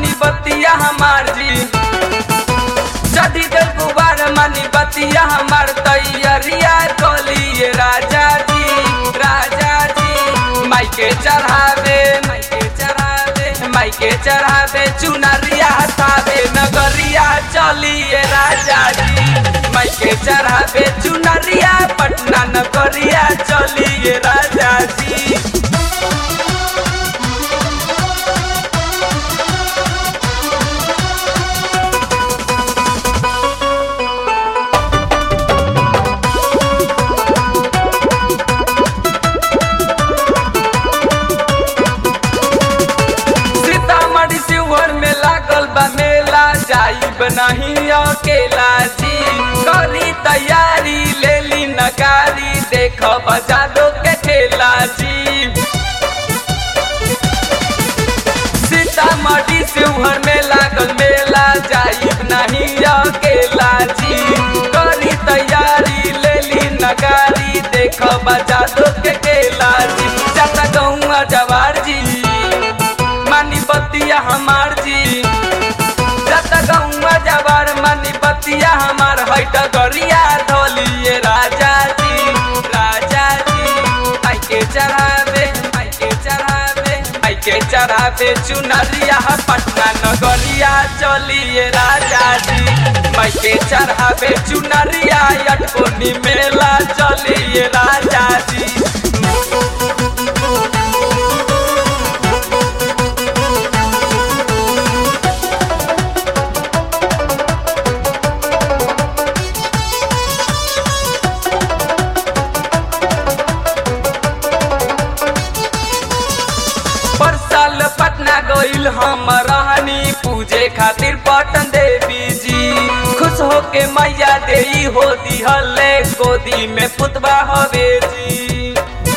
मानी बतिया हमार जी चढ़ी गल गुबार मानी बतिया हमार तैयरिया कोलिए राजा जी राजा जी माइके चढ़ावे माइके चढ़ावे माइके चढ़ावे चुनरिया हटावे नगरिया चलिए राजा जी माइके चढ़ावे चुनरिया पटना नगरिया चलिए राजा जी सीतामढ़ी शिवहर में लागल बा मेला जाइब नहीं अकेला जी करी तैयारी ले ली नगारी देख बजारो के ठेला जी सीतामढ़ी शिवहर में लागल मेला जाइब नहीं अकेला जी करी तैयारी ले ली नगारी देख बजारो के ठेला जी जाता गौआ जवार जी मानी बतिया हमार जी जत गौवा जवार मानी बतिया हमार हट गरिया धोलिए राजा जी राजा जी आई के चढ़ावे आई के चढ़ावे आई के चढ़ावे चुनरिया पटना नगरिया चलिए राजा जी माई के चढ़ावे चुनरिया अटकोनी मेला चलिए राजा जी पर साल पटना गईल हम रहनी पूजे खातिर पटन देवी जी खुश होके मैया देई हो दिहले गोदी में पुतबा हवे जी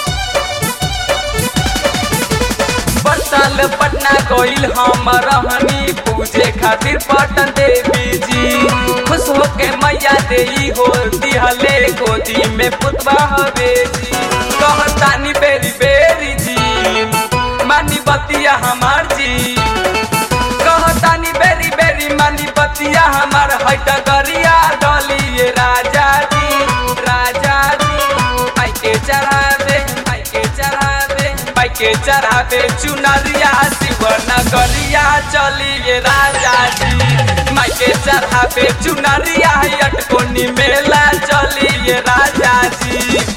पर साल पटना गईल हम रहनी पूजे खातिर पटन देवी जी खुश होके मैया देई हो दिहले गोदी में पुतबा हवे जी कहतानी बेरी बेरी जी मानी बतिया हमार जी कहतानी बेरी बेरी मानी बतिया हमार हट गरिया डलिए राजा जी राजा जी आई के चढ़ावे आई के चढ़ावे आई के चढ़ावे चुनरिया शिवन गरिया चलिए राजा जी माई के चढ़ावे चुनरिया अटकोनी मेला चलिए राजा जी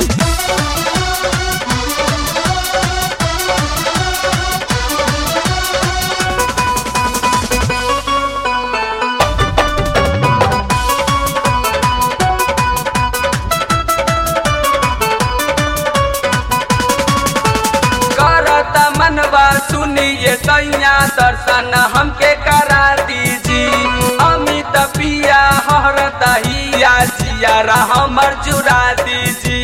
करता मनवा सुनिए सैया दर्शन हमके करा दीजी अमित पिया हरता हिया जियारा हमर जुड़ा दीजी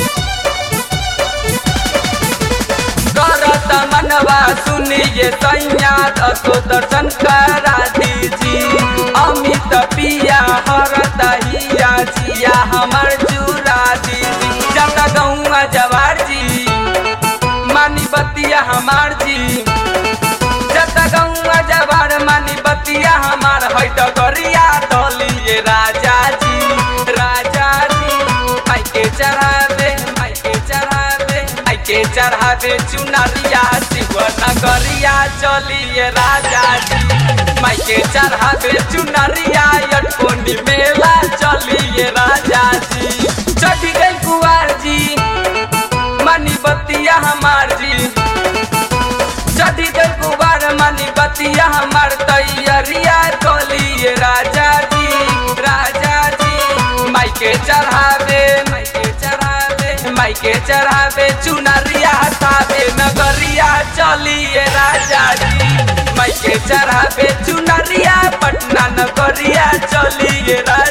करता मनवा सुनिए सैया दसो दर्शन करा दीजी अमित पिया हरता हिया जिया हमर जुड़ा दीजी जाता गौआ जवार जी मानी बतिया हमार जी जत गौआ जवार मानी बतिया हमार हट गरिया दलिए राजा जी राजा जी आई के चढ़ावे आई के चढ़ावे आई के चढ़ावे चुनरिया शिवन गरिया चलिए राजा जी माई के चढ़ावे चुनरिया अटकोनी मेला चलिए राजा जी चढ़ी गई कुआर जी मानी बतिया हमार जी चढ़ी गई गुबार मानी बतिया हमार तैयरिया कोलिए राजा जी राजा जी माई के चढ़ावे माई के चढ़ावे माई के चढ़ावे चुनरिया हटावे नगरिया चलिए राजा जी माई के चढ़ावे चुनरिया पटना नगरिया चलिए राजा